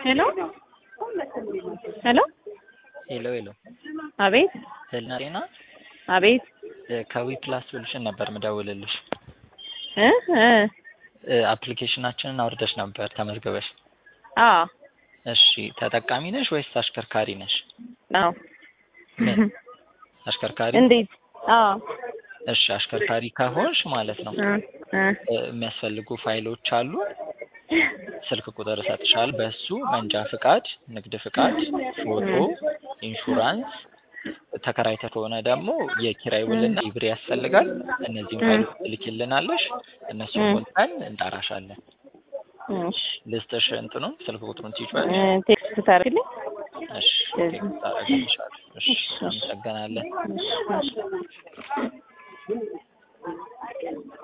ሄሎ ሄሎ ሄሎ ሄሎ አቤት ህልና ጤና አቤት ከዊ ፕላስ ሶሉሽን ነበር ምደውልልሽ። እ እ አፕሊኬሽናችንን አውርደሽ ነበር ተመዝግበሽ። አዎ እሺ ተጠቃሚ ነሽ ወይስ አሽከርካሪ ነሽ? አዎ ምን አሽከርካሪ? እንዴት? አዎ እሺ አሽከርካሪ ከሆንሽ ማለት ነው እ እ እ የሚያስፈልጉ ፋይሎች አሉ። ስልክ ቁጥር እሰጥሻለሁ። በሱ መንጃ ፍቃድ፣ ንግድ ፍቃድ፣ ፎቶ፣ ኢንሹራንስ ተከራይተ ከሆነ ደግሞ የኪራይ ውልና ሊብሬ ያስፈልጋል። እነዚህም ፋይሎች ትልኪልናለሽ። እነሱን ሞልተን እንጠራሻለን። እሺ ልስጥሽ እንትኑን ስልክ ቁጥሩን እ ትይዟለሽ። ቴክስት ታደርግልኝ? እሺ ቴክስት አደርግልሻለሁ። እሺ እሺ። እናመሰግናለን። እሺ እሺ